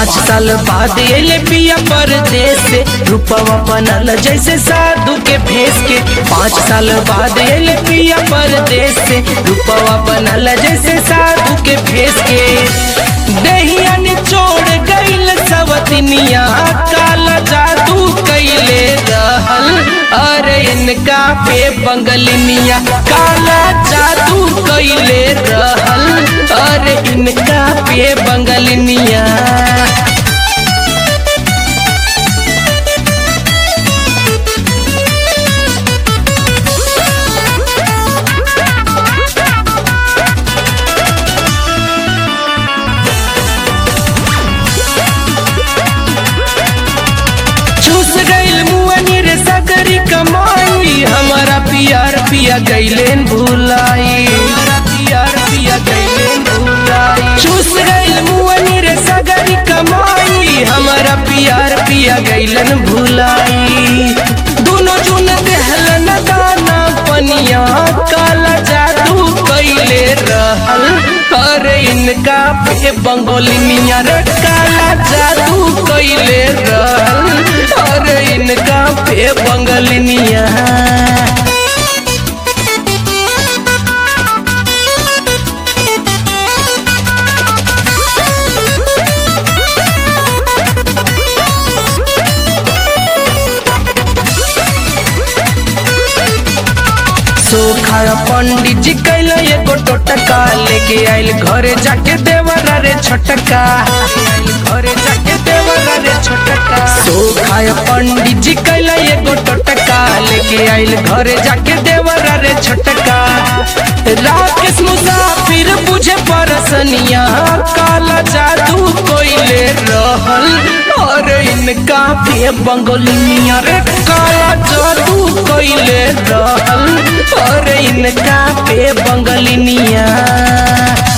पाँच साल बाद एले पिया परदेश से रूपवा बनल जैसे साधु के भेस के पाँच साल बाद एले पिया परदेश से रूपवा बनल जैसे साधु के भेस के दहिया निचोड़ गईल सवतनिया काला जादू कैले रहल अरे इनका पे बंगलिनिया काला जादू कैले रहल अरे इनका पे बंगलिनिया चूस गईल मुअनी रे सकरी कमाई हमारा पियार पिया गईलेन भुलाई हमारा पियार पिया गईलेन भुलाई चूस गईल मुअनी रे सकरी कमाई हमारा पियार पिया गईलन भुलाई दोनों जुन देहलन दाना पनिया काला जादू कैले रहल अरे इनका पे बंगोलिनिया रे काला जादू कैले रहल अरे इनका पे बंगलिनिया सोखा पंडित जी कैल एगो टोटका लेके आइल घरे जाके देवरा रे छोटका घरे जाके देवरा रे छोटका सोखा पंडित जी कैल एगो टोटका लेके आइल घरे जाके देवरा रे छोटका राकेश मुसाफिर बुझे परसनिया काला जादू कोइले रहल और इनका पे बंगोलिनिया रे काला जादू कोइले रहल और इनका पे बंगलिनिया